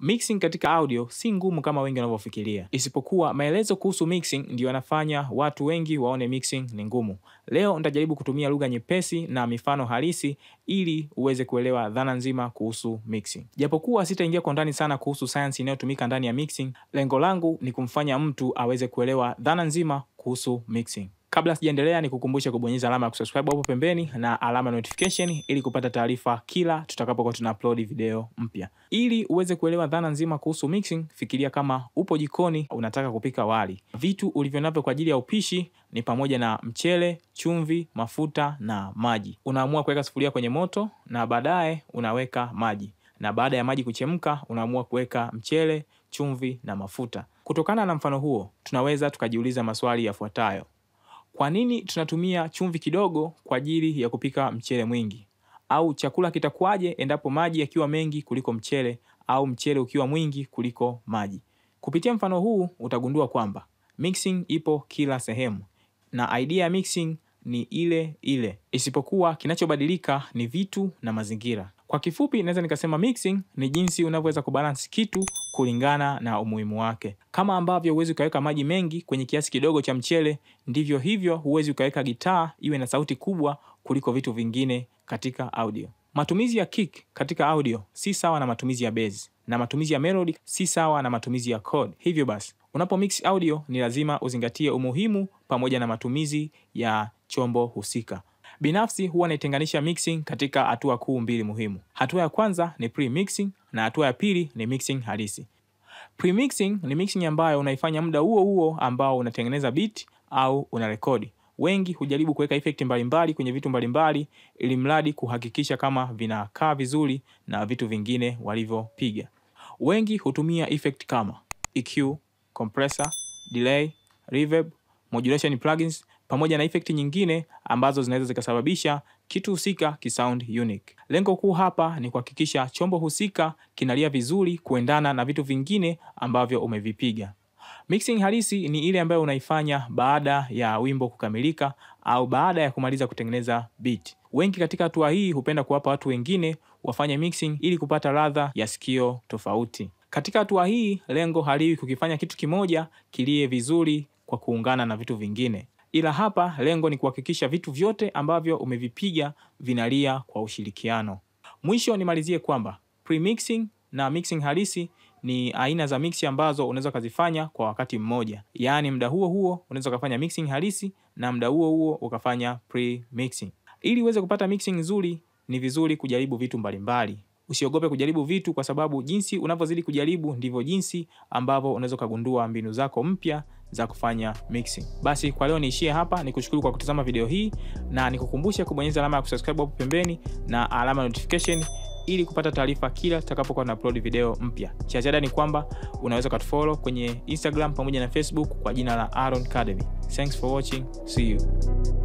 Mixing katika audio si ngumu kama wengi wanavyofikiria, isipokuwa maelezo kuhusu mixing ndio yanafanya watu wengi waone mixing ni ngumu. Leo nitajaribu kutumia lugha nyepesi na mifano halisi ili uweze kuelewa dhana nzima kuhusu mixing. Japokuwa sitaingia kwa ndani sana kuhusu sayansi inayotumika ndani ya mixing, lengo langu ni kumfanya mtu aweze kuelewa dhana nzima kuhusu mixing. Kabla sijaendelea, ni kukumbusha kubonyeza alama ya kusubscribe hapo pembeni na alama ya notification ili kupata taarifa kila tutakapokuwa tuna upload video mpya. Ili uweze kuelewa dhana nzima kuhusu mixing, fikiria kama upo jikoni unataka kupika wali. Vitu ulivyo navyo kwa ajili ya upishi ni pamoja na mchele, chumvi, mafuta na maji. Unaamua kuweka sufuria kwenye moto na baadaye unaweka maji, na baada ya maji kuchemka, unaamua kuweka mchele, chumvi na mafuta. Kutokana na mfano huo, tunaweza tukajiuliza maswali yafuatayo. Kwa nini tunatumia chumvi kidogo kwa ajili ya kupika mchele mwingi? Au chakula kitakuwaje endapo maji yakiwa mengi kuliko mchele au mchele ukiwa mwingi kuliko maji? Kupitia mfano huu utagundua kwamba mixing ipo kila sehemu na idea ya mixing ni ile ile, isipokuwa kinachobadilika ni vitu na mazingira. Kwa kifupi, naweza nikasema mixing ni jinsi unavyoweza kubalance kitu kulingana na umuhimu wake. Kama ambavyo huwezi ukaweka maji mengi kwenye kiasi kidogo cha mchele, ndivyo hivyo huwezi ukaweka gitaa iwe na sauti kubwa kuliko vitu vingine katika audio. Matumizi ya kick katika audio si sawa na matumizi ya bass, na matumizi ya melody si sawa na matumizi ya chord. Hivyo basi, unapo mix audio ni lazima uzingatie umuhimu pamoja na matumizi ya chombo husika. Binafsi huwa naitenganisha mixing katika hatua kuu mbili muhimu. Hatua ya kwanza ni pre-mixing na hatua ya pili ni mixing halisi. Pre-mixing ni mixing ambayo unaifanya muda huo huo ambao unatengeneza beat au unarekodi. Wengi hujaribu kuweka effect mbalimbali kwenye vitu mbalimbali ili mradi kuhakikisha kama vinakaa vizuri na vitu vingine walivyopiga. Wengi hutumia effect kama EQ, compressor, delay, reverb, modulation plugins pamoja na effect nyingine ambazo zinaweza zikasababisha kitu husika kisound unique. Lengo kuu hapa ni kuhakikisha chombo husika kinalia vizuri kuendana na vitu vingine ambavyo umevipiga. Mixing halisi ni ile ambayo unaifanya baada ya wimbo kukamilika au baada ya kumaliza kutengeneza beat. Wengi katika hatua hii hupenda kuwapa watu wengine wafanye mixing ili kupata ladha ya sikio tofauti. Katika hatua hii lengo haliwi kukifanya kitu kimoja kilie vizuri kwa kuungana na vitu vingine, ila hapa lengo ni kuhakikisha vitu vyote ambavyo umevipiga vinalia kwa ushirikiano. Mwisho nimalizie kwamba pre-mixing na mixing halisi ni aina za mix ambazo unaweza ukazifanya kwa wakati mmoja, yaani muda huo huo unaweza ukafanya mixing halisi na muda huo huo ukafanya pre-mixing. Ili uweze kupata mixing nzuri, ni vizuri kujaribu vitu mbalimbali. Usiogope kujaribu vitu, kwa sababu jinsi unavyozidi kujaribu ndivyo jinsi ambavyo unaweza ukagundua mbinu zako mpya za kufanya mixing. Basi kwa leo niishie hapa, nikushukuru kwa kutazama video hii na nikukumbushe kubonyeza alama ya kusubscribe hapo pembeni na alama ya notification ili kupata taarifa kila tutakapokuwa na upload video mpya. Cha ziada ni kwamba unaweza ukatufollow kwenye Instagram pamoja na Facebook kwa jina la Aaron Academy. Thanks for watching. See you.